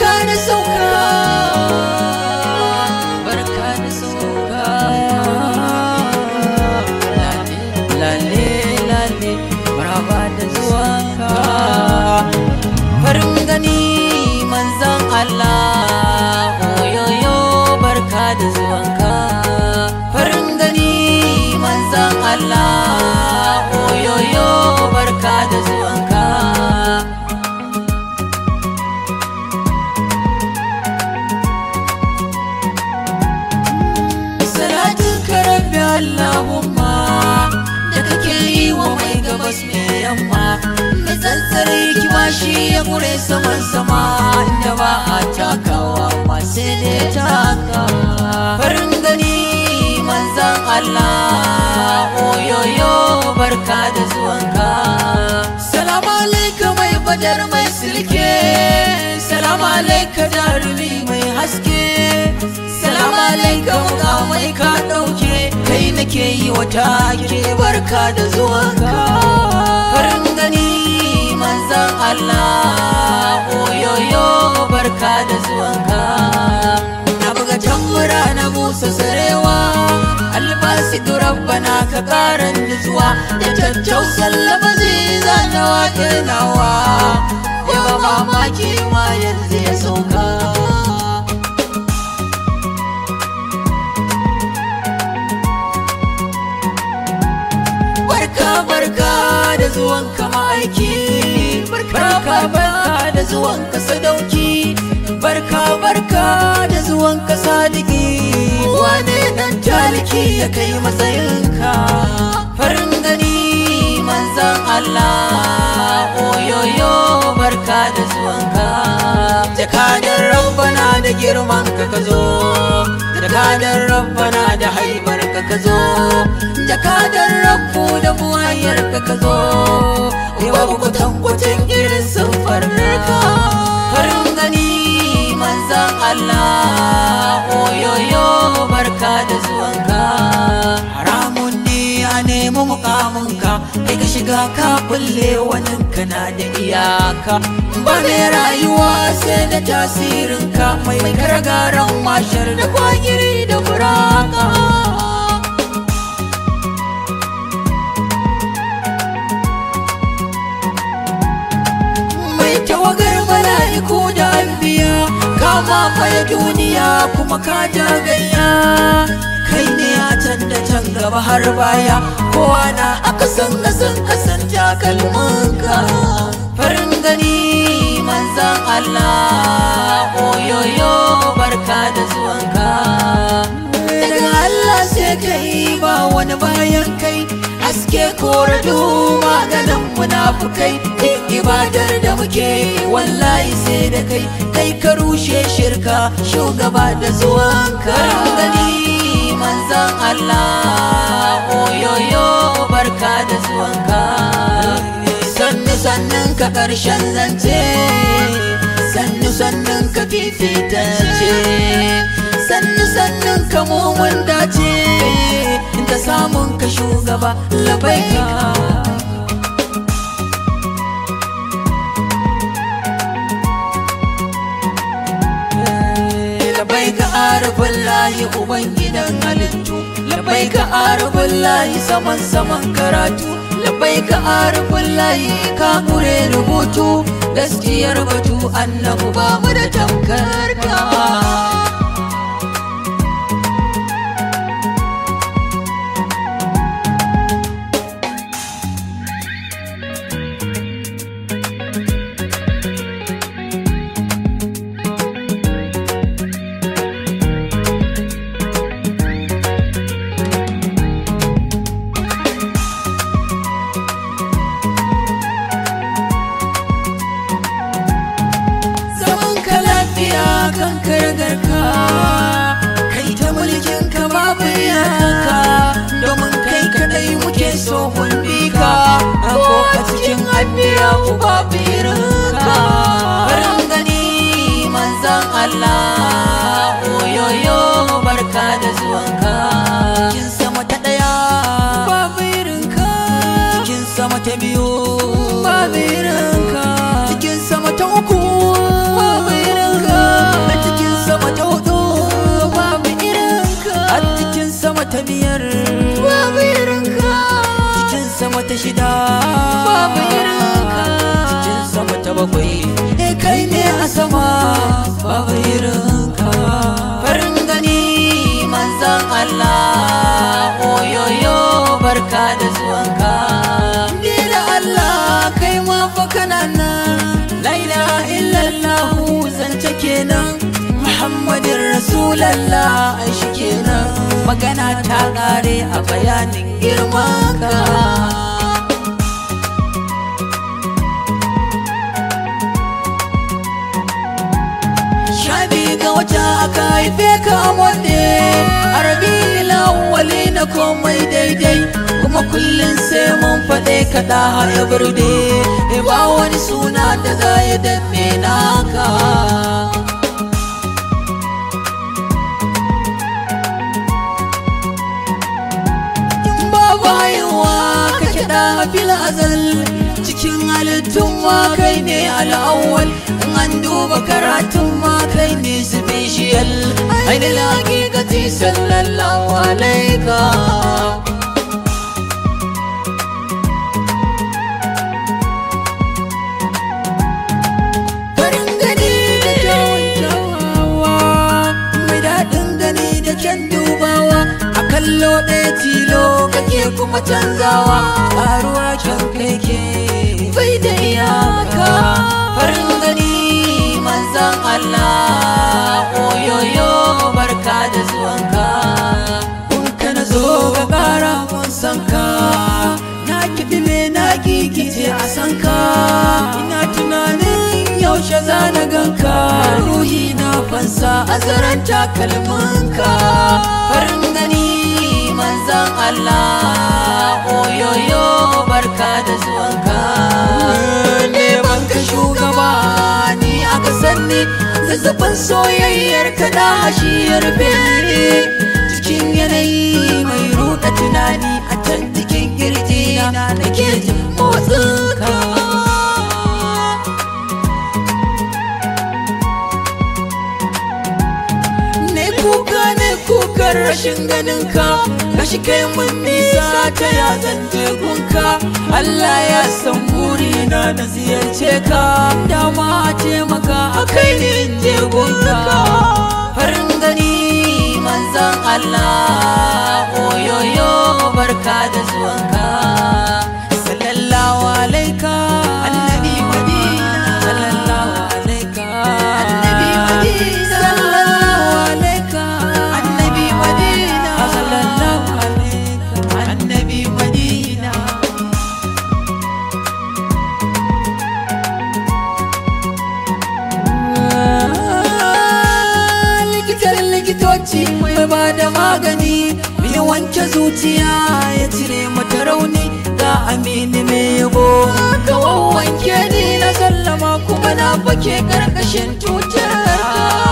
barka da sauka barka da sauka lale lale maraba da zuwanka farin gani manzan Allah oyoyo barka da zuwanka farin gani manzan Allah oyoyo barka da zuwanka salatin karabbi Allahumma da kake yi wa mai gabas mai yamma mai tsantsar hikima shi ya gure saman sama inda ba a takawa masu ne taka farin gani manzan Allah oyoyo barka da zuwanka salamu alaika mai badar mai silke salamu alaika jarumi mai haske salamu alaika mukamai ka ɗauke kai nake yi wata ke barka da zuwanka farin gani manzan Allah oyoyo barka da zuwanka na buga tambura na busa sarewa albasi rabbana ka karan nutsuwa da tattausan lafazi zana waƙe nawa yawa mamaki ma yanzu ya sauka barka barka da zuwan ka ma'aiki barka barka da zuwan ka sadauki barka barka da zuwan ka sadiki wane dan taliki ya kai matsayinka farin gani manzan Allah oyoyo barka da zuwanka jakadar rabbana da girman ka ka zo jakadar rabbana da haibar ka ka zo jakadar rabbu da buwayar ka ka zo babu kwatankwacin irin siffar ka farin gani manzan Allah oyoyo barka da zuwanka haramun ne a nemi mukaminka kai ka shiga ka kulle wani kana da iyaka ba mai rayuwa sai da tasirinka mai karagaran mashar da kwagiri da buraka mai tawagar mala'iku da anbiya kama faya duniya kuma ka jagayya kai ne a can da can gaba har baya kowa na aka san kasan kasan takalmanka farin gani manzan Allah oyoyo barka da zuwanka daga Allah sai kai ba wani bayan kai haske kore maganin munafukai duk ibadar da muke wallahi sai da kai kai ka rushe shirka shugaba da zuwanka gani manzan Allah oyoyo barka da zuwanka sannu sannun ka karshen zance sannu sannun ka fifitance sannu sannun ka mumun dace da samun ka shugaba labai ka labai ka arabin layi ubangidan halittu labai ka arabin layi saman saman karatu labai ka arabin layi ka kure rubutu gaskiyar batu annabu ba mu da tamkar ka zaman ka lafiya kan kargarka kai ta mulkin ka babu yanka domin kai kadai muke so mun bi ka ko a cikin anbiya ku babu irinka farin gani manzan Allah oyoyo barka da zuwanka cikin sama ta daya babu irinka cikin sama ta biyu babu irinka cikin sama ta uku babu irinka ta biyar babu irinka cikin sama ta shida babu irinka cikin sama ta bakwai e kai ne a sama babu irinka farin gani manzan Allah oyoyo barka da zuwanka ni da Allah kai ma fa kana nan la ilaha illallah zance kenan Muhammadin Rasulallah ai shi kenan magana ta kare a bayanin girmanka Shabi ga wata aka haife ka wanne Arabi lawali na komai daidai Kuma kullum sai mun faɗe ka da haya birde Ba wani suna da za ya danne naka babu haihuwa kake da fil azal cikin halittun ma kai ne al'awwal in an duba karatun ma kai ne special ainihin hakikati sallallahu alaika farin gani da kyawun kyawawa mai daɗin gani da kyan dubawa a kallo ɗaya tilo kake kuma canzawa ƙaruwa kyan kai ke bai da iyaka farin gani manzan Allah oyoyo barka da zuwanka kun kana zo ga ƙara mun san ka na kiɗi me na gigice a san ka ina tunanin yaushe za na ganka ruhi na fansa a zaren takalminka farin gani manzan Allah oyoyo barka da zuwanka neman ka shugaba ni aka sanni zazzafin soyayyar ka da hashiyar bene cikin yanayi mai ruɗa tunani a can cikin kirji na nake jin motsinka ne kuka ne kukan rashin ganin ka gashi kai mun nisa ta ya zanje gunka Allah ya san burina na ziyarce ka dama ce maka a kai ne in je gunka farin gani manzan Allah oyoyo barka da zuwanka sallallahu alaika annabi madina sallallahu alaika annabi madina sallallahu alaika annabi madina sallallahu alaika annabi madina likitan likitoci mai ba da magani mai wanke zuciya ya cire mata rauni ga amini mai yabo ka wanke ni na sallama kuma na fake karkashin tutar